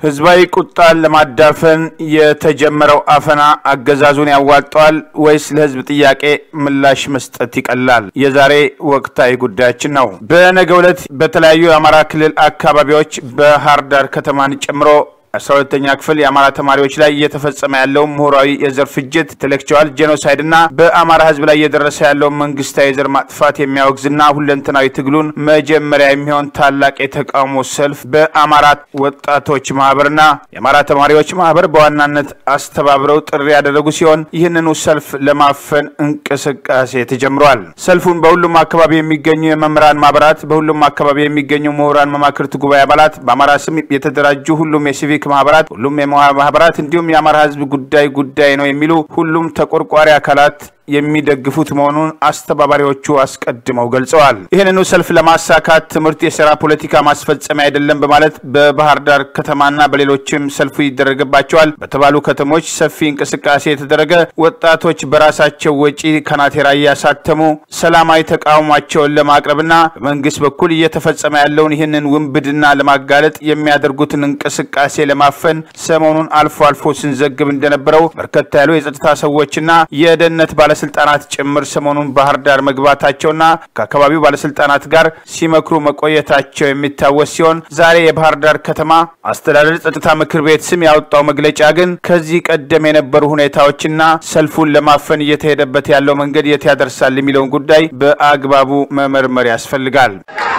ህዝባዊ ቁጣን ለማዳፈን የተጀመረው አፈና አገዛዙን ያዋጠዋል ወይስ ለህዝብ ጥያቄ ምላሽ መስጠት ይቀላል? የዛሬ ወቅታዊ ጉዳያችን ነው። በነገው ዕለት በተለያዩ የአማራ ክልል አካባቢዎች ባህር ዳር ከተማን ጨምሮ አስራ ሁለተኛ ክፍል የአማራ ተማሪዎች ላይ እየተፈጸመ ያለውን ምሁራዊ የዘር ፍጅት ኢንቴሌክቹዋል ጄኖሳይድ እና በአማራ ህዝብ ላይ እየደረሰ ያለውን መንግስታዊ የዘር ማጥፋት የሚያወግዝና ሁለንተናዊ ትግሉን መጀመሪያ የሚሆን ታላቅ የተቃውሞ ሰልፍ በአማራ ወጣቶች ማህበርና የአማራ ተማሪዎች ማህበር በዋናነት አስተባብረው ጥሪ ያደረጉ ሲሆን ይህንኑ ሰልፍ ለማፈን እንቅስቃሴ ተጀምሯል። ሰልፉን በሁሉም አካባቢ የሚገኙ የመምህራን ማህበራት፣ በሁሉም አካባቢ የሚገኙ ምሁራን መማክርት ጉባኤ አባላት፣ በአማራ ስም የተደራጁ ሁሉም የሲቪክ ማህበራት ሁሉም ማህበራት እንዲሁም የአማራ ህዝብ ጉዳይ ጉዳይ ነው የሚሉ ሁሉም ተቆርቋሪ አካላት የሚደግፉት መሆኑን አስተባባሪዎቹ አስቀድመው ገልጸዋል። ይህንኑ ሰልፍ ለማሳካት ትምህርት የስራ ፖለቲካ ማስፈጸሚያ አይደለም በማለት በባህር ዳር ከተማና በሌሎችም ሰልፉ ይደረግባቸዋል በተባሉ ከተሞች ሰፊ እንቅስቃሴ የተደረገ ወጣቶች በራሳቸው ወጪ ካናቴራ እያሳተሙ ሰላማዊ ተቃውሟቸውን ለማቅረብና በመንግስት በኩል እየተፈጸመ ያለውን ይህንን ውንብድና ለማጋለጥ የሚያደርጉትን እንቅስቃሴ ለማፈን ሰሞኑን አልፎ አልፎ ስንዘግብ እንደነበረው በርከታ ያሉ የጸጥታ ሰዎችና የደህንነት ባለ ባለስልጣናት ጭምር ሰሞኑን ባህር ዳር መግባታቸውና ከአካባቢው ባለስልጣናት ጋር ሲመክሩ መቆየታቸው የሚታወስ ሲሆን ዛሬ የባህር ዳር ከተማ አስተዳደር ጸጥታ ምክር ቤት ስም ያወጣው መግለጫ ግን ከዚህ ቀደም የነበሩ ሁኔታዎችና ሰልፉን ለማፈን እየተሄደበት ያለው መንገድ የት ያደርሳል የሚለውን ጉዳይ በአግባቡ መመርመር ያስፈልጋል።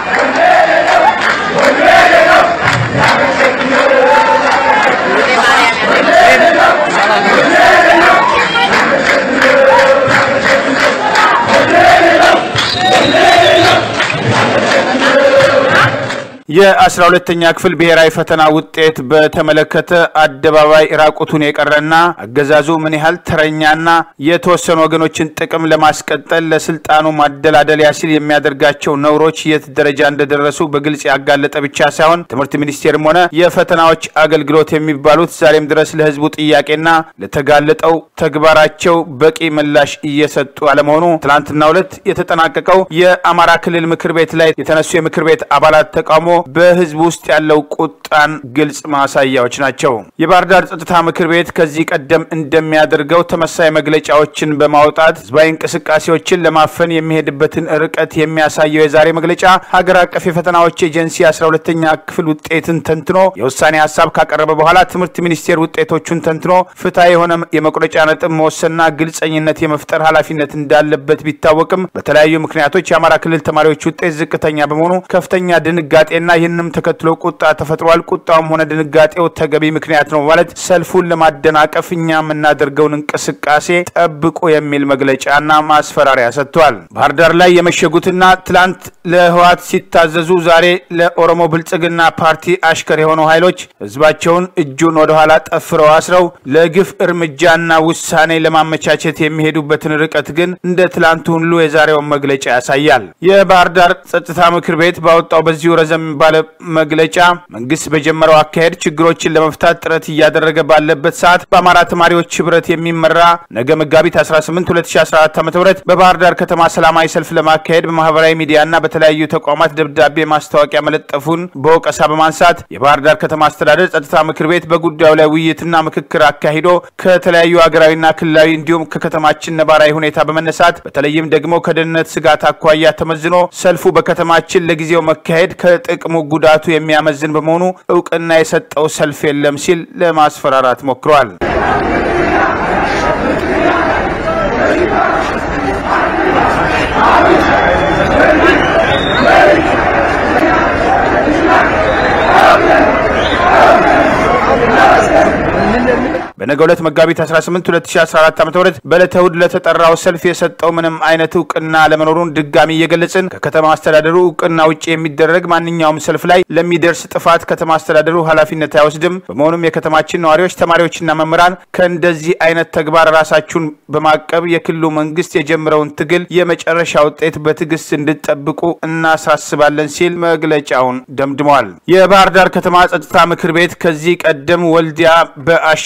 የአስራ ሁለተኛ ክፍል ብሔራዊ ፈተና ውጤት በተመለከተ አደባባይ ራቁቱን የቀረና አገዛዙ ምን ያህል ተረኛና የተወሰኑ ወገኖችን ጥቅም ለማስቀጠል ለስልጣኑ ማደላደሊያ ሲል የሚያደርጋቸው ነውሮች የት ደረጃ እንደደረሱ በግልጽ ያጋለጠ ብቻ ሳይሆን ትምህርት ሚኒስቴርም ሆነ የፈተናዎች አገልግሎት የሚባሉት ዛሬም ድረስ ለሕዝቡ ጥያቄና ለተጋለጠው ተግባራቸው በቂ ምላሽ እየሰጡ አለመሆኑ ትናንትናው ዕለት የተጠናቀቀው የአማራ ክልል ምክር ቤት ላይ የተነሱ የምክር ቤት አባላት ተቃውሞ በህዝብ ውስጥ ያለው ቁጣን ግልጽ ማሳያዎች ናቸው። የባህር ዳር ጸጥታ ምክር ቤት ከዚህ ቀደም እንደሚያደርገው ተመሳይ መግለጫዎችን በማውጣት ህዝባዊ እንቅስቃሴዎችን ለማፈን የሚሄድበትን ርቀት የሚያሳየው የዛሬ መግለጫ ሀገር አቀፍ የፈተናዎች ኤጀንሲ አስራ ሁለተኛ ክፍል ውጤትን ተንትኖ የውሳኔ ሀሳብ ካቀረበ በኋላ ትምህርት ሚኒስቴር ውጤቶቹን ተንትኖ ፍትሐ የሆነ የመቁረጫ ነጥብ መወሰንና ግልጸኝነት የመፍጠር ኃላፊነት እንዳለበት ቢታወቅም በተለያዩ ምክንያቶች የአማራ ክልል ተማሪዎች ውጤት ዝቅተኛ በመሆኑ ከፍተኛ ድንጋጤና ይህንም ተከትሎ ቁጣ ተፈጥሯል። ቁጣውም ሆነ ድንጋጤው ተገቢ ምክንያት ነው ማለት ሰልፉን ለማደናቀፍ እኛ የምናደርገውን እንቅስቃሴ ጠብቁ የሚል መግለጫና ማስፈራሪያ ሰጥቷል። ባህር ዳር ላይ የመሸጉትና ትላንት ለህወሓት ሲታዘዙ ዛሬ ለኦሮሞ ብልጽግና ፓርቲ አሽከር የሆኑ ኃይሎች ህዝባቸውን እጁን ወደኋላ ጠፍረው አስረው ለግፍ እርምጃና ውሳኔ ለማመቻቸት የሚሄዱበትን ርቀት ግን እንደ ትላንቱ ሁሉ የዛሬውን መግለጫ ያሳያል። የባህር ዳር ጸጥታ ምክር ቤት ባወጣው በዚሁ ረዘም ባለ መግለጫ መንግስት በጀመረው አካሄድ ችግሮችን ለመፍታት ጥረት እያደረገ ባለበት ሰዓት በአማራ ተማሪዎች ህብረት የሚመራ ነገ መጋቢት 18 2014 ዓ ም በባህር ዳር ከተማ ሰላማዊ ሰልፍ ለማካሄድ በማህበራዊ ሚዲያና በተለያዩ ተቋማት ደብዳቤ ማስታወቂያ መለጠፉን በወቀሳ በማንሳት የባህር ዳር ከተማ አስተዳደር ጸጥታ ምክር ቤት በጉዳዩ ላይ ውይይትና ምክክር አካሂዶ ከተለያዩ ሀገራዊና ክልላዊ እንዲሁም ከከተማችን ነባራዊ ሁኔታ በመነሳት በተለይም ደግሞ ከደህንነት ስጋት አኳያ ተመዝኖ ሰልፉ በከተማችን ለጊዜው መካሄድ ከጥቅሙ ጉዳቱ የሚያመዝን በመሆኑ እውቅና የሰጠው ሰልፍ የለም ሲል ለማስፈራራት ሞክሯል። በነገ ዕለት መጋቢት 18 2014 ዓ.ም በዕለተ እሑድ ለተጠራው ሰልፍ የሰጠው ምንም አይነት እውቅና ለመኖሩን ድጋሚ እየገለጽን ከከተማ አስተዳደሩ እውቅና ውጭ የሚደረግ ማንኛውም ሰልፍ ላይ ለሚደርስ ጥፋት ከተማ አስተዳደሩ ኃላፊነት አይወስድም። በመሆኑም የከተማችን ነዋሪዎች፣ ተማሪዎችና መምህራን ከእንደዚህ አይነት ተግባር ራሳችሁን በማቀብ የክልሉ መንግስት የጀመረውን ትግል የመጨረሻ ውጤት በትዕግስት እንድጠብቁ እናሳስባለን ሲል መግለጫውን ደምድመዋል። የባህር ዳር ከተማ ጸጥታ ምክር ቤት ከዚህ ቀደም ወልዲያ በአሸባሪ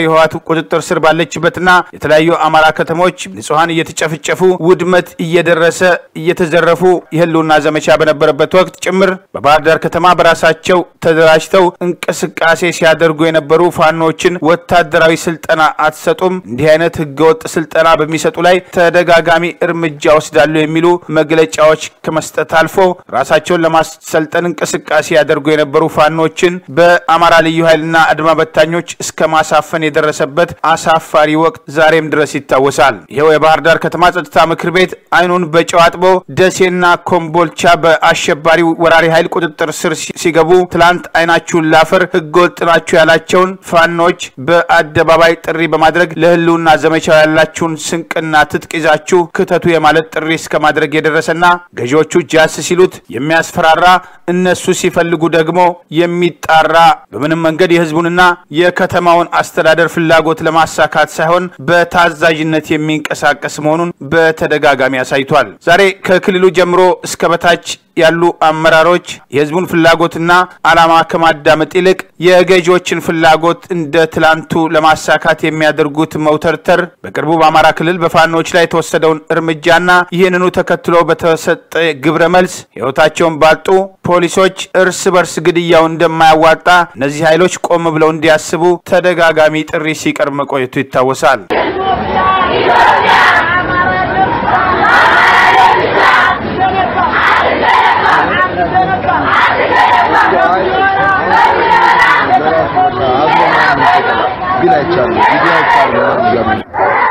ህወሓት ቁጥጥር ስር ባለችበትና የተለያዩ አማራ ከተሞች ንጹሐን እየተጨፈጨፉ ውድመት እየደረሰ እየተዘረፉ የህልውና ዘመቻ በነበረበት ወቅት ጭምር በባህር ዳር ከተማ በራሳቸው ተደራጅተው እንቅስቃሴ ሲያደርጉ የነበሩ ፋኖችን ወታደራዊ ስልጠና አትሰጡም፣ እንዲህ አይነት ህገወጥ ስልጠና በሚሰጡ ላይ ተደጋጋሚ እርምጃ ወስዳሉ የሚሉ መግለጫዎች ከመስጠት አልፎ ራሳቸውን ለማሰልጠን እንቅስቃሴ ያደርጉ የነበሩ ፋኖችን በአማራ ልዩ ኃይልና አድማ በታኞች እስከ ማሳፈን የደረሰበት አሳፋሪ ወቅት ዛሬም ድረስ ይታወሳል። ይኸው የባህር ዳር ከተማ ጸጥታ ምክር ቤት አይኑን በጨው አጥቦ ደሴና ኮምቦልቻ በአሸባሪ ወራሪ ኃይል ቁጥጥር ስር ሲገቡ ትላንት አይናችሁን ላፈር ህገወጥ ናችሁ ያላቸውን ፋኖች በአደባባይ ጥሪ በማድረግ ለህልውና ዘመቻው ያላችሁን ስንቅና ትጥቅ ይዛችሁ ክተቱ የማለት ጥሪ እስከ ማድረግ የደረሰና ገዢዎቹ ጃስ ሲሉት የሚያስፈራራ እነሱ ሲፈልጉ ደግሞ የሚጣራ በምንም መንገድ የህዝቡንና የከተማውን አስተዳደር ፍላጎት ለማሳካት ሳይሆን በታዛዥነት የሚንቀሳቀስ መሆኑን በተደጋጋሚ አሳይቷል። ዛሬ ከክልሉ ጀምሮ እስከ በታች ያሉ አመራሮች የህዝቡን ፍላጎትና ዓላማ ከማዳመጥ ይልቅ የገዢዎችን ፍላጎት እንደ ትላንቱ ለማሳካት የሚያደርጉት መውተርተር በቅርቡ በአማራ ክልል በፋኖች ላይ የተወሰደውን እርምጃና ይህንኑ ተከትሎ በተሰጠ ግብረ መልስ ህይወታቸውን ባጡ ፖሊሶች እርስ በርስ ግድያው እንደማያዋጣ እነዚህ ኃይሎች ቆም ብለው እንዲያስቡ ተደጋጋሚ ጥሪ ሲቀርብ መቆየቱ ይታወሳል። ግን አይቻልም ቪዲዮ አይቻልም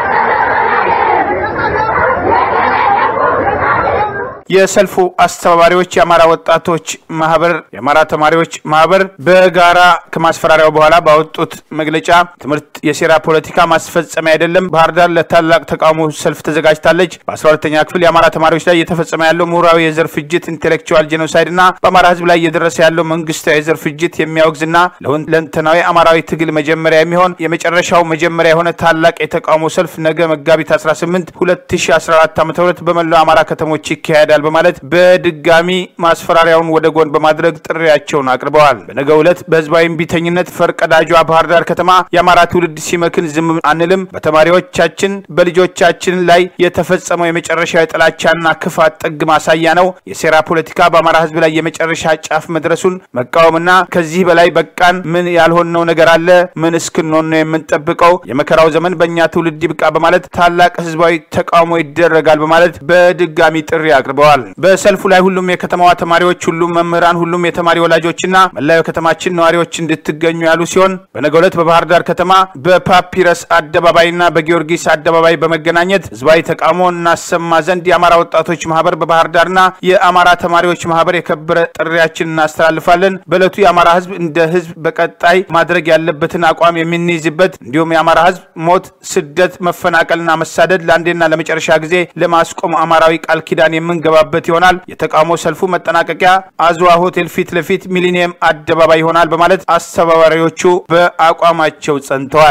የሰልፉ አስተባባሪዎች የአማራ ወጣቶች ማህበር፣ የአማራ ተማሪዎች ማህበር በጋራ ከማስፈራሪያው በኋላ ባወጡት መግለጫ ትምህርት የሴራ ፖለቲካ ማስፈጸሚያ አይደለም፣ ባህር ዳር ለታላቅ ተቃውሞ ሰልፍ ተዘጋጅታለች። በ12ተኛ ክፍል የአማራ ተማሪዎች ላይ እየተፈጸመ ያለው ምሁራዊ የዘር ፍጅት ኢንቴሌክቹዋል ጄኖሳይድ እና በአማራ ህዝብ ላይ እየደረሰ ያለው መንግስታዊ የዘር ፍጅት የሚያወግዝና ለሁለንተናዊ አማራዊ ትግል መጀመሪያ የሚሆን የመጨረሻው መጀመሪያ የሆነ ታላቅ የተቃውሞ ሰልፍ ነገ መጋቢት 18 2014 ዓ ም በመላው አማራ ከተሞች ይካሄዳል በማለት በድጋሚ ማስፈራሪያውን ወደ ጎን በማድረግ ጥሪያቸውን አቅርበዋል። በነገው ዕለት በህዝባዊ እምቢተኝነት ፈርቀዳጇ ባህር ዳር ከተማ የአማራ ትውልድ ሲመክን ዝም አንልም፣ በተማሪዎቻችን በልጆቻችን ላይ የተፈጸመው የመጨረሻ የጥላቻና ክፋት ጥግ ማሳያ ነው። የሴራ ፖለቲካ በአማራ ህዝብ ላይ የመጨረሻ ጫፍ መድረሱን መቃወምና ከዚህ በላይ በቃን፣ ምን ያልሆነው ነገር አለ? ምን እስክንሆን ነው የምንጠብቀው? የመከራው ዘመን በእኛ ትውልድ ይብቃ በማለት ታላቅ ህዝባዊ ተቃውሞ ይደረጋል በማለት በድጋሚ ጥሪ አቅርበዋል። በሰልፉ ላይ ሁሉም የከተማዋ ተማሪዎች፣ ሁሉም መምህራን፣ ሁሉም የተማሪ ወላጆችና መላው የከተማችን ነዋሪዎች እንድትገኙ ያሉ ሲሆን በነገው ዕለት በባህር ዳር ከተማ በፓፒረስ አደባባይና በጊዮርጊስ አደባባይ በመገናኘት ህዝባዊ ተቃውሞ እናሰማ ዘንድ የአማራ ወጣቶች ማህበር በባህር ዳርና የአማራ ተማሪዎች ማህበር የከበረ ጥሪያችን እናስተላልፋለን። በዕለቱ የአማራ ህዝብ እንደ ህዝብ በቀጣይ ማድረግ ያለበትን አቋም የምንይዝበት እንዲሁም የአማራ ህዝብ ሞት፣ ስደት፣ መፈናቀልና መሳደድ ለአንዴና ለመጨረሻ ጊዜ ለማስቆም አማራዊ ቃል ኪዳን የምንገባበት ይሆናል። የተቃውሞ ሰልፉ መጠናቀቂያ አዝዋ ሆቴል ፊት ለፊት ሚሊኒየም አደባባይ ይሆናል በማለት አስተባባሪዎቹ በአቋማቸው ጸንተዋል።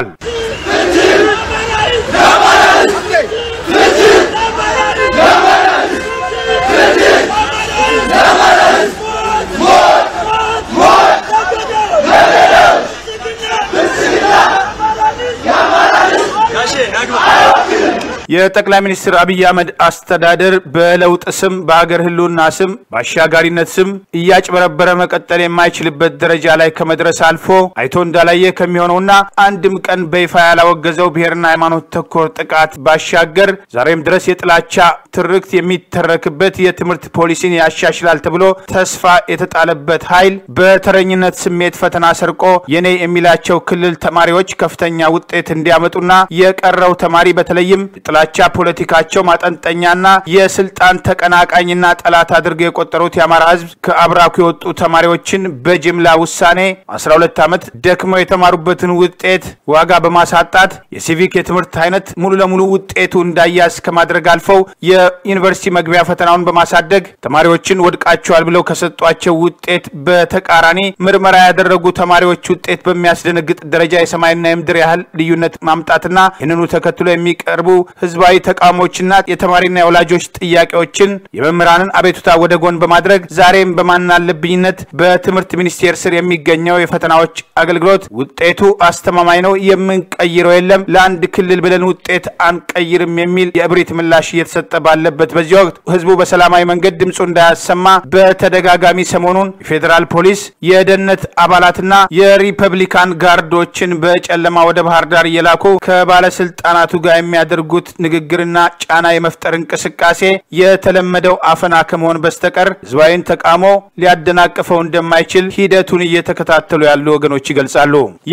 የጠቅላይ ሚኒስትር አብይ አህመድ አስተዳደር በለውጥ ስም በሀገር ህልውና ስም በአሻጋሪነት ስም እያጭበረበረ መቀጠል የማይችልበት ደረጃ ላይ ከመድረስ አልፎ አይቶ እንዳላየ ከሚሆነውና አንድም ቀን በይፋ ያላወገዘው ብሔርና ሃይማኖት ተኮር ጥቃት ባሻገር ዛሬም ድረስ የጥላቻ ትርክት የሚተረክበት የትምህርት ፖሊሲን ያሻሽላል ተብሎ ተስፋ የተጣለበት ኃይል በተረኝነት ስሜት ፈተና ሰርቆ የኔ የሚላቸው ክልል ተማሪዎች ከፍተኛ ውጤት እንዲያመጡና የቀረው ተማሪ በተለይም ጥላቻ ፖለቲካቸው ማጠንጠኛና የስልጣን ተቀናቃኝና ጠላት አድርገው የቆጠሩት የአማራ ህዝብ ከአብራኩ የወጡ ተማሪዎችን በጅምላ ውሳኔ 12 ዓመት ደክመው የተማሩበትን ውጤት ዋጋ በማሳጣት የሲቪክ የትምህርት አይነት ሙሉ ለሙሉ ውጤቱ እንዳያዝ ከማድረግ አልፈው የዩኒቨርሲቲ መግቢያ ፈተናውን በማሳደግ ተማሪዎችን ወድቃቸዋል ብለው ከሰጧቸው ውጤት በተቃራኒ ምርመራ ያደረጉ ተማሪዎች ውጤት በሚያስደነግጥ ደረጃ የሰማይና የምድር ያህል ልዩነት ማምጣትና ይህንኑ ተከትሎ የሚቀርቡ ህዝባዊ ተቃውሞችና የተማሪና የወላጆች ጥያቄዎችን የመምህራንን አቤቱታ ወደ ጎን በማድረግ ዛሬም በማናለብኝነት በትምህርት ሚኒስቴር ስር የሚገኘው የፈተናዎች አገልግሎት ውጤቱ አስተማማኝ ነው፣ የምንቀይረው የለም፣ ለአንድ ክልል ብለን ውጤት አንቀይርም የሚል የእብሪት ምላሽ እየተሰጠ ባለበት በዚህ ወቅት ህዝቡ በሰላማዊ መንገድ ድምፁ እንዳያሰማ በተደጋጋሚ ሰሞኑን የፌዴራል ፖሊስ የደህንነት አባላትና የሪፐብሊካን ጋርዶችን በጨለማ ወደ ባህር ዳር እየላኩ ከባለስልጣናቱ ጋር የሚያደርጉት ንግግርና ጫና የመፍጠር እንቅስቃሴ የተለመደው አፈና ከመሆን በስተቀር ህዝባዊን ተቃውሞ ሊያደናቅፈው እንደማይችል ሂደቱን እየተከታተሉ ያሉ ወገኖች ይገልጻሉ።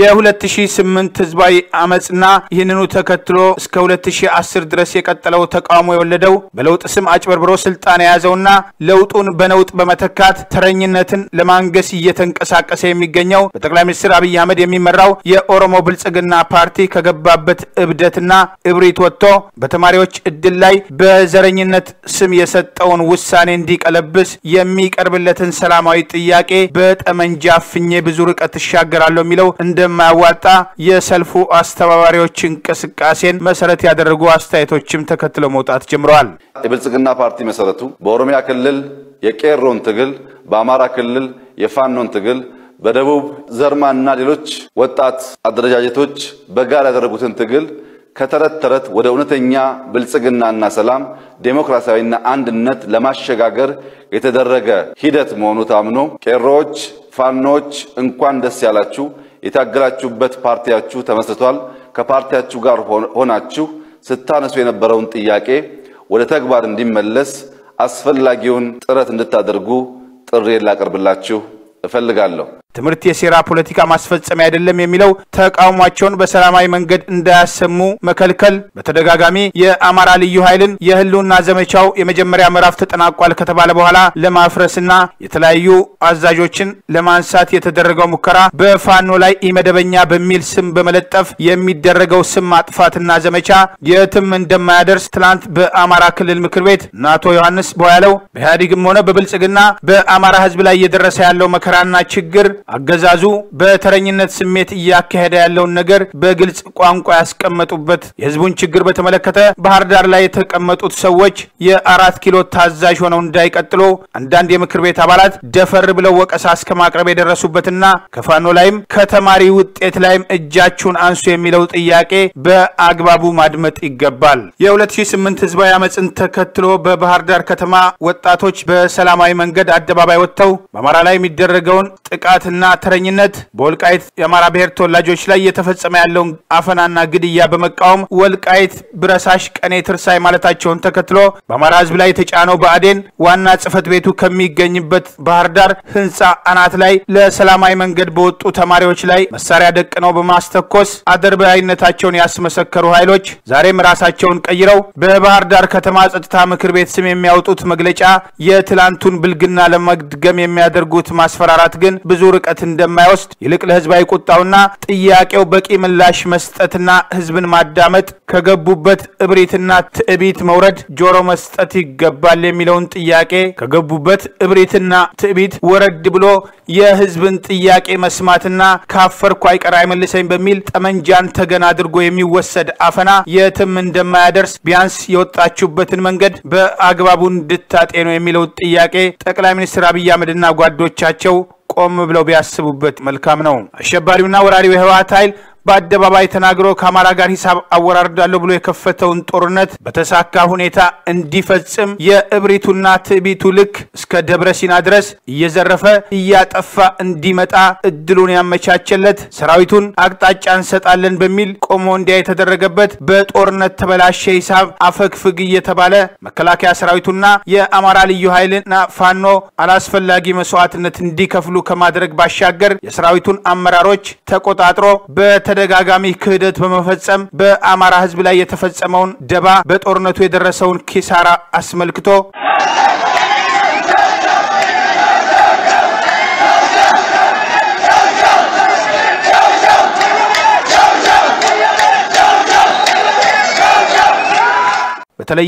የ2008 ህዝባዊ አመፅና ይህንኑ ተከትሎ እስከ 2010 ድረስ የቀጠለው ተቃውሞ የወለደው በለውጥ ስም አጭበርብሮ ስልጣን የያዘውና ለውጡን በነውጥ በመተካት ተረኝነትን ለማንገስ እየተንቀሳቀሰ የሚገኘው በጠቅላይ ሚኒስትር አብይ አህመድ የሚመራው የኦሮሞ ብልጽግና ፓርቲ ከገባበት እብደትና እብሪት ወጥቶ በተማሪዎች እድል ላይ በዘረኝነት ስም የሰጠውን ውሳኔ እንዲቀለብስ የሚቀርብለትን ሰላማዊ ጥያቄ በጠመንጃ አፍኜ ብዙ ርቀት እሻገራለሁ የሚለው እንደማያዋጣ የሰልፉ አስተባባሪዎች እንቅስቃሴን መሰረት ያደረጉ አስተያየቶችም ተከትለው መውጣት ጀምረዋል። የብልጽግና ፓርቲ መሰረቱ በኦሮሚያ ክልል የቄሮን ትግል፣ በአማራ ክልል የፋኖን ትግል በደቡብ ዘርማና ሌሎች ወጣት አደረጃጀቶች በጋራ ያደረጉትን ትግል ከተረት ተረት ወደ እውነተኛ ብልጽግናና ሰላም ዴሞክራሲያዊና አንድነት ለማሸጋገር የተደረገ ሂደት መሆኑ ታምኖ ቄሮዎች፣ ፋኖች እንኳን ደስ ያላችሁ። የታገላችሁበት ፓርቲያችሁ ተመስርቷል። ከፓርቲያችሁ ጋር ሆናችሁ ስታነሱ የነበረውን ጥያቄ ወደ ተግባር እንዲመለስ አስፈላጊውን ጥረት እንድታደርጉ ጥሬን ላቀርብላችሁ እፈልጋለሁ። ትምህርት የሴራ ፖለቲካ ማስፈጸሚያ አይደለም የሚለው ተቃውሟቸውን በሰላማዊ መንገድ እንዳያሰሙ መከልከል፣ በተደጋጋሚ የአማራ ልዩ ኃይልን የህልውና ዘመቻው የመጀመሪያ ምዕራፍ ተጠናቋል ከተባለ በኋላ ለማፍረስና የተለያዩ አዛዦችን ለማንሳት የተደረገው ሙከራ በፋኖ ላይ ኢመደበኛ በሚል ስም በመለጠፍ የሚደረገው ስም ማጥፋትና ዘመቻ የትም እንደማያደርስ ትናንት በአማራ ክልል ምክር ቤት እነ አቶ ዮሐንስ ቦያለው በኢህአዴግም ሆነ በብልጽግና በአማራ ህዝብ ላይ እየደረሰ ያለው መከራና ችግር አገዛዙ በተረኝነት ስሜት እያካሄደ ያለውን ነገር በግልጽ ቋንቋ ያስቀመጡበት የህዝቡን ችግር በተመለከተ ባህር ዳር ላይ የተቀመጡት ሰዎች የአራት ኪሎ ታዛዥ ሆነው እንዳይቀጥሉ አንዳንድ የምክር ቤት አባላት ደፈር ብለው ወቀሳ እስከ ማቅረብ የደረሱበትና ከፋኖ ላይም ከተማሪ ውጤት ላይም እጃችሁን አንሱ የሚለው ጥያቄ በአግባቡ ማድመጥ ይገባል። የ2008 ህዝባዊ አመፅን ተከትሎ በባህር ዳር ከተማ ወጣቶች በሰላማዊ መንገድ አደባባይ ወጥተው በአማራ ላይ የሚደረገውን ጥቃትና ተረኝነት በወልቃይት የአማራ ብሔር ተወላጆች ላይ እየተፈጸመ ያለውን አፈናና ግድያ በመቃወም ወልቃይት ብረሳሽ ቀኔ ትርሳይ ማለታቸውን ተከትሎ በአማራ ህዝብ ላይ የተጫነው ብአዴን ዋና ጽህፈት ቤቱ ከሚገኝበት ባህር ዳር ህንፃ አናት ላይ ለሰላማዊ መንገድ በወጡ ተማሪዎች ላይ መሳሪያ ደቅነው በማስተኮስ አድርባይነታቸውን ያስመሰከሩ ኃይሎች ዛሬም ራሳቸውን ቀይረው በባህር ዳር ከተማ ጸጥታ ምክር ቤት ስም የሚያወጡት መግለጫ የትላንቱን ብልግና ለመድገም የሚያደርጉት ማስፈራራት ግን ብዙ ርቀት እንደማይወስድ ይልቅ ለህዝባዊ ቁጣውና ጥያቄው በቂ ምላሽ መስጠትና ህዝብን ማዳመጥ ከገቡበት እብሪትና ትዕቢት መውረድ ጆሮ መስጠት ይገባል የሚለውን ጥያቄ ከገቡበት እብሪትና ትዕቢት ወረድ ብሎ የህዝብን ጥያቄ መስማትና ካፈርኩ አይቀር አይመልሰኝ በሚል ጠመንጃን ተገን አድርጎ የሚወሰድ አፈና የትም እንደማያደርስ ቢያንስ የወጣችሁበትን መንገድ በአግባቡ እንድታጤኑ የሚለው ጥያቄ ጠቅላይ ሚኒስትር አብይ አህመድና ጓዶቻቸው ቆም ብለው ቢያስቡበት መልካም ነው። አሸባሪውና ወራሪው የህወሓት ኃይል በአደባባይ ተናግሮ ከአማራ ጋር ሂሳብ አወራርዳለሁ ብሎ የከፈተውን ጦርነት በተሳካ ሁኔታ እንዲፈጽም የእብሪቱና ትዕቢቱ ልክ እስከ ደብረ ሲና ድረስ እየዘረፈ እያጠፋ እንዲመጣ እድሉን ያመቻቸለት ሰራዊቱን አቅጣጫ እንሰጣለን በሚል ቆሞ እንዲያ የተደረገበት በጦርነት ተበላሸ ሂሳብ አፈግፍግ እየተባለ መከላከያ ሰራዊቱና የአማራ ልዩ ኃይልና ፋኖ አላስፈላጊ መስዋዕትነት እንዲከፍሉ ከማድረግ ባሻገር የሰራዊቱን አመራሮች ተቆጣጥሮ በተደጋጋሚ ክህደት በመፈጸም በአማራ ህዝብ ላይ የተፈጸመውን ደባ በጦርነቱ የደረሰውን ኪሳራ አስመልክቶ በተለይም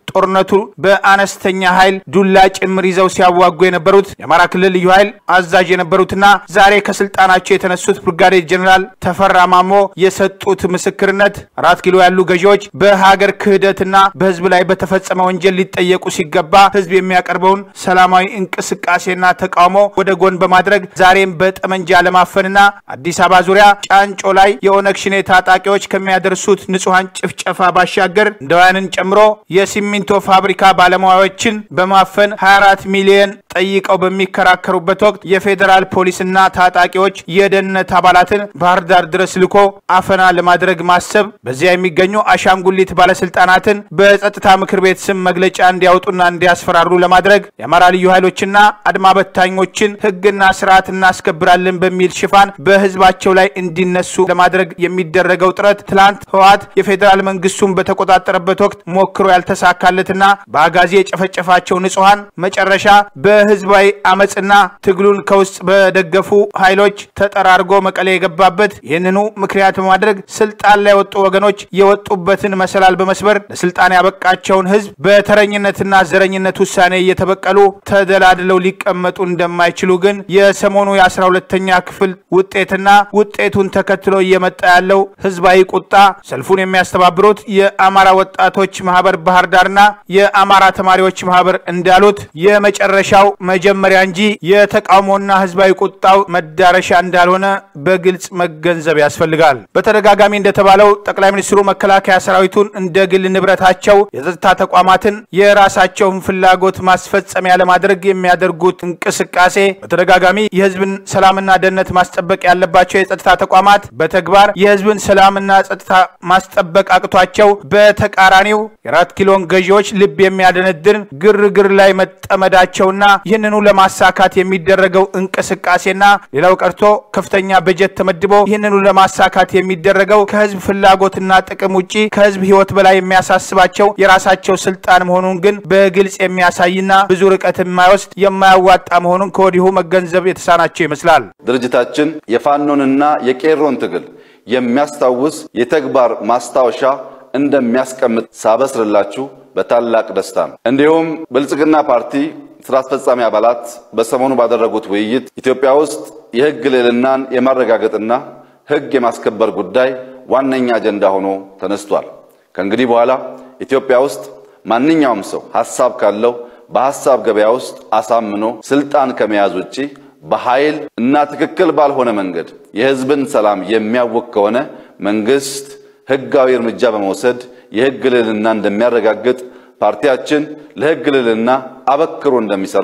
ጦርነቱ በአነስተኛ ኃይል ዱላ ጭምር ይዘው ሲያዋጉ የነበሩት የአማራ ክልል ልዩ ኃይል አዛዥ የነበሩትና ዛሬ ከስልጣናቸው የተነሱት ብርጋዴር ጀኔራል ተፈራ ማሞ የሰጡት ምስክርነት አራት ኪሎ ያሉ ገዢዎች በሀገር ክህደትና በህዝብ ላይ በተፈጸመ ወንጀል ሊጠየቁ ሲገባ ህዝብ የሚያቀርበውን ሰላማዊ እንቅስቃሴና ተቃውሞ ወደ ጎን በማድረግ ዛሬም በጠመንጃ ለማፈንና አዲስ አበባ ዙሪያ ጫንጮ ላይ የኦነግ ሽኔ ታጣቂዎች ከሚያደርሱት ንጹሐን ጭፍጨፋ ባሻገር እንደውያንን ጨምሮ የሲሚንቶ ፋብሪካ ባለሙያዎችን በማፈን 24 ሚሊዮን ጠይቀው በሚከራከሩበት ወቅት የፌዴራል ፖሊስና ታጣቂዎች የደህንነት አባላትን ባህር ዳር ድረስ ልኮ አፈና ለማድረግ ማሰብ በዚያ የሚገኙ አሻንጉሊት ባለስልጣናትን በጸጥታ ምክር ቤት ስም መግለጫ እንዲያወጡና እንዲያስፈራሩ ለማድረግ የአማራ ልዩ ኃይሎችና አድማ በታኞችን ህግና ስርዓት እናስከብራለን በሚል ሽፋን በህዝባቸው ላይ እንዲነሱ ለማድረግ የሚደረገው ጥረት ትላንት ህወሓት የፌዴራል መንግስቱን በተቆጣጠረበት ወቅት ሞክሮ ያልተሳካለትና በአጋዜ የጨፈጨፋቸው ንጹሐን መጨረሻ በህዝባዊ አመፅና ትግሉን ከውስጥ በደገፉ ኃይሎች ተጠራርጎ መቀሌ የገባበት ይህንኑ ምክንያት በማድረግ ስልጣን ላይ የወጡ ወገኖች የወጡበትን መሰላል በመስበር ለስልጣን ያበቃቸውን ህዝብ በተረኝነትና ዘረኝነት ውሳኔ እየተበቀሉ ተደላድለው ሊቀመጡ እንደማይችሉ ግን የሰሞኑ የአስራ ሁለተኛ ክፍል ውጤትና ውጤቱን ተከትሎ እየመጣ ያለው ህዝባዊ ቁጣ ሰልፉን የሚያስተባብሩት የአማራ ወጣቶች ማህበር ባህር ዳርና የአማራ ተማሪዎች ማህበር እንዳሉት የመጨረሻው መጀመሪያ እንጂ የተቃውሞና ህዝባዊ ቁጣው መዳረሻ እንዳልሆነ በግልጽ መገንዘብ ያስፈልጋል። በተደጋጋሚ እንደተባለው ጠቅላይ ሚኒስትሩ መከላከያ ሰራዊቱን እንደ ግል ንብረታቸው፣ የጸጥታ ተቋማትን የራሳቸውን ፍላጎት ማስፈጸሚያ ለማድረግ የሚያደርጉት እንቅስቃሴ በተደጋጋሚ የህዝብን ሰላምና ደህንነት ማስጠበቅ ያለባቸው የጸጥታ ተቋማት በተግባር የህዝብን ሰላምና ጸጥታ ማስጠበቅ አቅቷቸው በተቃራኒው የአራት ኪሎን ገዢዎች ልብ የሚያደነድን ግርግር ላይ መጠመዳቸውና ይህንኑ ለማሳካት የሚደረገው እንቅስቃሴና ሌላው ቀርቶ ከፍተኛ በጀት ተመድቦ ይህንኑ ለማሳካት የሚደረገው ከህዝብ ፍላጎትና ጥቅም ውጪ ከህዝብ ህይወት በላይ የሚያሳስባቸው የራሳቸው ስልጣን መሆኑን ግን በግልጽ የሚያሳይና ብዙ ርቀት የማይወስድ የማያዋጣ መሆኑን ከወዲሁ መገንዘብ የተሳናቸው ይመስላል። ድርጅታችን የፋኖንና የቄሮን ትግል የሚያስታውስ የተግባር ማስታወሻ እንደሚያስቀምጥ ሳበስርላችሁ በታላቅ ደስታ ነው። እንዲሁም ብልጽግና ፓርቲ ስራ አስፈጻሚ አባላት በሰሞኑ ባደረጉት ውይይት ኢትዮጵያ ውስጥ የህግ ልዕልናን የማረጋገጥና ህግ የማስከበር ጉዳይ ዋነኛ አጀንዳ ሆኖ ተነስቷል። ከእንግዲህ በኋላ ኢትዮጵያ ውስጥ ማንኛውም ሰው ሐሳብ ካለው በሐሳብ ገበያ ውስጥ አሳምኖ ስልጣን ከመያዝ ውጪ በኃይል እና ትክክል ባልሆነ መንገድ የህዝብን ሰላም የሚያውክ ከሆነ መንግስት ህጋዊ እርምጃ በመውሰድ የህግ ልዕልና እንደሚያረጋግጥ ፓርቲያችን ለህግ ልዕልና አበክሮ እንደሚሰራ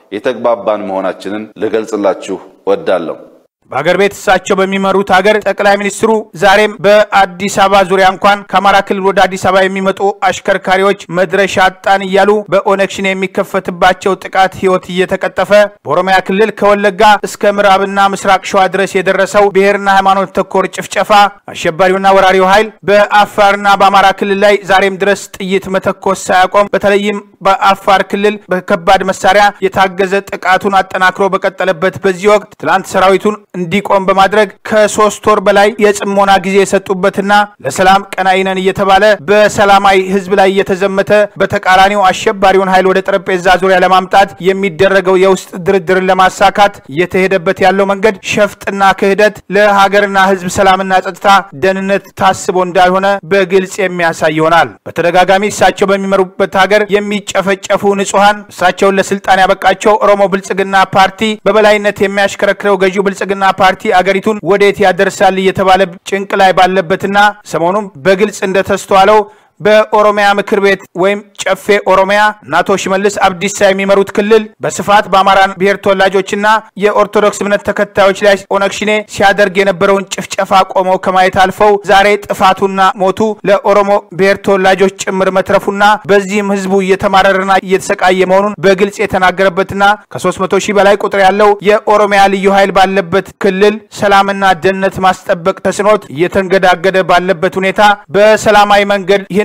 የተግባባን መሆናችንን ልገልጽላችሁ እወዳለሁ። በሀገር ቤት እሳቸው በሚመሩት ሀገር ጠቅላይ ሚኒስትሩ ዛሬም በአዲስ አበባ ዙሪያ እንኳን ከአማራ ክልል ወደ አዲስ አበባ የሚመጡ አሽከርካሪዎች መድረሻ አጣን እያሉ በኦነግ ሸኔ የሚከፈትባቸው ጥቃት ህይወት እየተቀጠፈ በኦሮሚያ ክልል ከወለጋ እስከ ምዕራብና ምስራቅ ሸዋ ድረስ የደረሰው ብሔርና ሃይማኖት ተኮር ጭፍጨፋ አሸባሪውና ወራሪው ኃይል በአፋርና በአማራ ክልል ላይ ዛሬም ድረስ ጥይት መተኮስ ሳያቆም በተለይም በአፋር ክልል በከባድ መሳሪያ የታገዘ ጥቃቱን አጠናክሮ በቀጠለበት በዚህ ወቅት ትላንት ሰራዊቱን እንዲቆም በማድረግ ከሶስት ወር በላይ የጽሞና ጊዜ የሰጡበትና ለሰላም ቀናኢ ነን እየተባለ በሰላማዊ ህዝብ ላይ እየተዘመተ በተቃራኒው አሸባሪውን ኃይል ወደ ጠረጴዛ ዙሪያ ለማምጣት የሚደረገው የውስጥ ድርድርን ለማሳካት እየተሄደበት ያለው መንገድ ሸፍጥና ክህደት ለሀገርና ህዝብ ሰላምና ጸጥታ ደህንነት ታስቦ እንዳልሆነ በግልጽ የሚያሳይ ይሆናል። በተደጋጋሚ እሳቸው በሚመሩበት ሀገር የሚጨፈጨፉ ንጹሐን እሳቸውን ለስልጣን ያበቃቸው ኦሮሞ ብልጽግና ፓርቲ በበላይነት የሚያሽከረክረው ገዢው ብልጽግና ፓርቲ አገሪቱን ወዴት ያደርሳል እየተባለ ጭንቅ ላይ ባለበትና ሰሞኑም በግልጽ እንደተስተዋለው በኦሮሚያ ምክር ቤት ወይም ጨፌ ኦሮሚያ እና አቶ ሽመልስ አብዲሳ የሚመሩት ክልል በስፋት በአማራ ብሔር ተወላጆችና የኦርቶዶክስ እምነት ተከታዮች ላይ ኦነግ ሸኔ ሲያደርግ የነበረውን ጭፍጨፋ ቆመው ከማየት አልፈው ዛሬ ጥፋቱና ሞቱ ለኦሮሞ ብሔር ተወላጆች ጭምር መትረፉና በዚህም ህዝቡ እየተማረረና እየተሰቃየ መሆኑን በግልጽ የተናገረበትና ከ300 ሺህ በላይ ቁጥር ያለው የኦሮሚያ ልዩ ኃይል ባለበት ክልል ሰላምና ደህንነት ማስጠበቅ ተስኖት እየተንገዳገደ ባለበት ሁኔታ በሰላማዊ መንገድ ይህን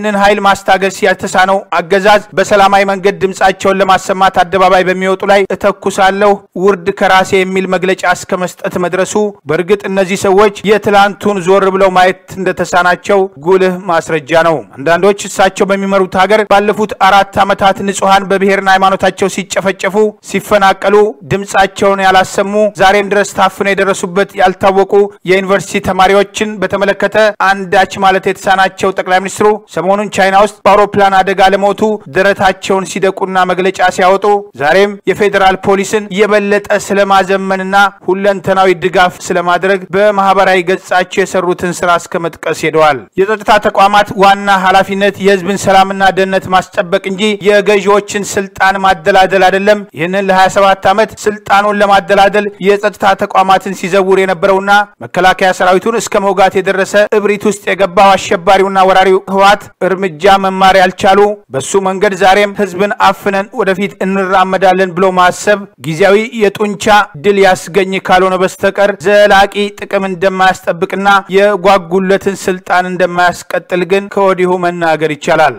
ይህንን ኃይል ማስታገስ ያልተሳነው አገዛዝ በሰላማዊ መንገድ ድምፃቸውን ለማሰማት አደባባይ በሚወጡ ላይ እተኩሳለሁ ውርድ ከራሴ የሚል መግለጫ እስከ መስጠት መድረሱ በእርግጥ እነዚህ ሰዎች የትላንቱን ዞር ብለው ማየት እንደተሳናቸው ጉልህ ማስረጃ ነው። አንዳንዶች እሳቸው በሚመሩት ሀገር ባለፉት አራት ዓመታት ንጹሐን በብሔርና ሃይማኖታቸው ሲጨፈጨፉ፣ ሲፈናቀሉ ድምፃቸውን ያላሰሙ ዛሬም ድረስ ታፍነው የደረሱበት ያልታወቁ የዩኒቨርሲቲ ተማሪዎችን በተመለከተ አንዳች ማለት የተሳናቸው ጠቅላይ ሚኒስትሩ ሰሞኑን ቻይና ውስጥ በአውሮፕላን አደጋ ለሞቱ ደረታቸውን ሲደቁና መግለጫ ሲያወጡ ዛሬም የፌዴራል ፖሊስን የበለጠ ስለማዘመንና ሁለንተናዊ ድጋፍ ስለማድረግ በማህበራዊ ገጻቸው የሰሩትን ስራ እስከ መጥቀስ ሄደዋል። የጸጥታ ተቋማት ዋና ኃላፊነት የህዝብን ሰላምና ደህንነት ማስጠበቅ እንጂ የገዢዎችን ስልጣን ማደላደል አይደለም። ይህንን ለ27 ዓመት ስልጣኑን ለማደላደል የጸጥታ ተቋማትን ሲዘውር የነበረውና መከላከያ ሰራዊቱን እስከ መውጋት የደረሰ እብሪት ውስጥ የገባው አሸባሪውና ወራሪው ህወሓት እርምጃ መማር ያልቻሉ በሱ መንገድ ዛሬም ህዝብን አፍነን ወደፊት እንራመዳለን ብሎ ማሰብ ጊዜያዊ የጡንቻ ድል ያስገኝ ካልሆነ በስተቀር ዘላቂ ጥቅም እንደማያስጠብቅና የጓጉለትን ስልጣን እንደማያስቀጥል ግን ከወዲሁ መናገር ይቻላል።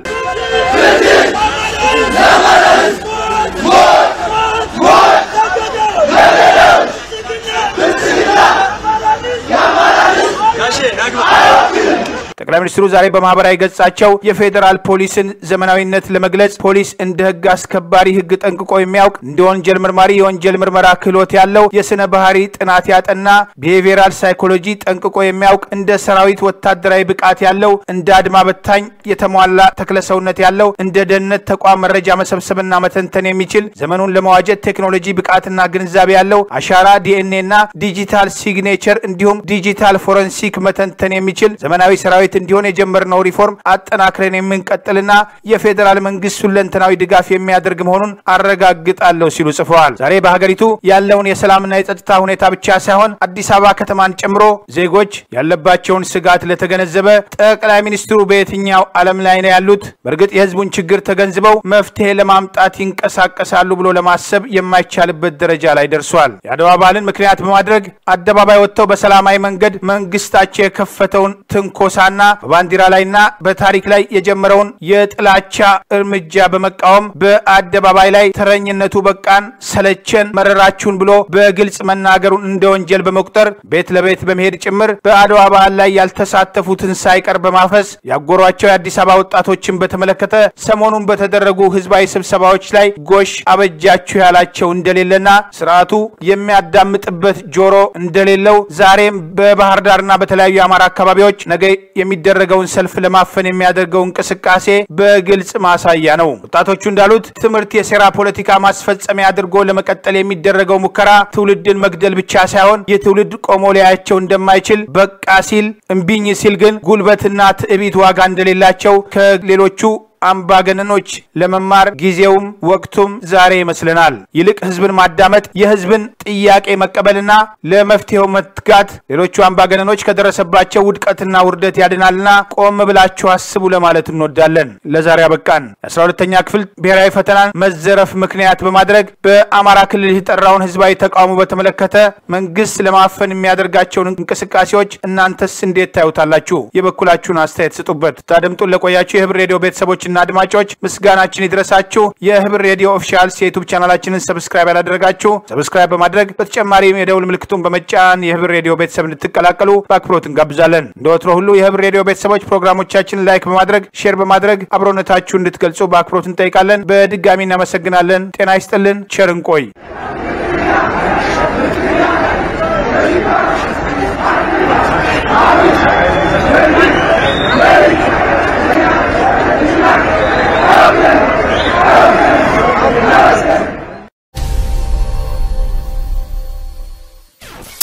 ጠቅላይ ሚኒስትሩ ዛሬ በማህበራዊ ገጻቸው የፌዴራል ፖሊስን ዘመናዊነት ለመግለጽ ፖሊስ እንደ ህግ አስከባሪ ህግ ጠንቅቆ የሚያውቅ እንደ ወንጀል ምርማሪ የወንጀል ምርመራ ክህሎት ያለው የስነ ባህሪ ጥናት ያጠና ቢሄቪየራል ሳይኮሎጂ ጠንቅቆ የሚያውቅ እንደ ሰራዊት ወታደራዊ ብቃት ያለው እንደ አድማ በታኝ የተሟላ ተክለሰውነት ያለው እንደ ደህንነት ተቋም መረጃ መሰብሰብና መተንተን የሚችል ዘመኑን ለመዋጀት ቴክኖሎጂ ብቃትና ግንዛቤ ያለው አሻራ ዲኤንኤ እና ዲጂታል ሲግኔቸር እንዲሁም ዲጂታል ፎረንሲክ መተንተን የሚችል ዘመናዊ ሰራዊት እንዲሆን የጀመርነው ሪፎርም አጠናክረን የምንቀጥልና የፌዴራል መንግስት ሁለንተናዊ ድጋፍ የሚያደርግ መሆኑን አረጋግጣለሁ ሲሉ ጽፈዋል። ዛሬ በሀገሪቱ ያለውን የሰላምና የጸጥታ ሁኔታ ብቻ ሳይሆን አዲስ አበባ ከተማን ጨምሮ ዜጎች ያለባቸውን ስጋት ለተገነዘበ ጠቅላይ ሚኒስትሩ በየትኛው ዓለም ላይ ነው ያሉት? በእርግጥ የህዝቡን ችግር ተገንዝበው መፍትሄ ለማምጣት ይንቀሳቀሳሉ ብሎ ለማሰብ የማይቻልበት ደረጃ ላይ ደርሷል። የአድዋ በዓልን ምክንያት በማድረግ አደባባይ ወጥተው በሰላማዊ መንገድ መንግስታቸው የከፈተውን ትንኮሳና በባንዲራ ላይና በታሪክ ላይ የጀመረውን የጥላቻ እርምጃ በመቃወም በአደባባይ ላይ ተረኝነቱ በቃን፣ ሰለቸን፣ መረራችሁን ብሎ በግልጽ መናገሩን እንደ ወንጀል በመቁጠር ቤት ለቤት በመሄድ ጭምር በአድዋ በዓል ላይ ያልተሳተፉትን ሳይቀር በማፈስ ያጎሯቸው የአዲስ አበባ ወጣቶችን በተመለከተ ሰሞኑን በተደረጉ ህዝባዊ ስብሰባዎች ላይ ጎሽ አበጃችሁ ያላቸው እንደሌለና ስርዓቱ የሚያዳምጥበት ጆሮ እንደሌለው ዛሬም በባህር ዳርና በተለያዩ የአማራ አካባቢዎች ነገ የሚደረገውን ሰልፍ ለማፈን የሚያደርገው እንቅስቃሴ በግልጽ ማሳያ ነው። ወጣቶቹ እንዳሉት ትምህርት የሴራ ፖለቲካ ማስፈጸሚያ አድርጎ ለመቀጠል የሚደረገው ሙከራ ትውልድን መግደል ብቻ ሳይሆን ይህ ትውልድ ቆሞ ሊያያቸው እንደማይችል በቃ ሲል እምቢኝ ሲል ግን ጉልበትና ትዕቢት ዋጋ እንደሌላቸው ከሌሎቹ አምባገነኖች ለመማር ጊዜውም ወቅቱም ዛሬ ይመስለናል። ይልቅ ህዝብን ማዳመጥ፣ የህዝብን ጥያቄ መቀበልና ለመፍትሄው መትጋት ሌሎቹ አምባገነኖች ከደረሰባቸው ውድቀትና ውርደት ያድናልና ቆም ብላችሁ አስቡ ለማለት እንወዳለን። ለዛሬ አበቃን። የአስራ ሁለተኛ ክፍል ብሔራዊ ፈተናን መዘረፍ ምክንያት በማድረግ በአማራ ክልል የተጠራውን ህዝባዊ ተቃውሞ በተመለከተ መንግስት ለማፈን የሚያደርጋቸውን እንቅስቃሴዎች እናንተስ እንዴት ታዩታላችሁ? የበኩላችሁን አስተያየት ስጡበት። ታደምጡን ለቆያችሁ የህብር ሬዲዮ ቤተሰቦች እና አድማጮች ምስጋናችን ይድረሳችሁ። የህብር ሬዲዮ ኦፊሻልስ የዩቱብ ቻናላችንን ሰብስክራይብ ያላደረጋችሁ ሰብስክራይብ በማድረግ በተጨማሪም የደውል ምልክቱን በመጫን የህብር ሬዲዮ ቤተሰብ እንድትቀላቀሉ በአክብሮት እንጋብዛለን። እንደ ወትሮ ሁሉ የህብር ሬዲዮ ቤተሰቦች ፕሮግራሞቻችንን ላይክ በማድረግ ሼር በማድረግ አብሮነታችሁ እንድትገልጹ በአክብሮት እንጠይቃለን። በድጋሚ እናመሰግናለን። ጤና ይስጥልን። ቸር እንቆይ።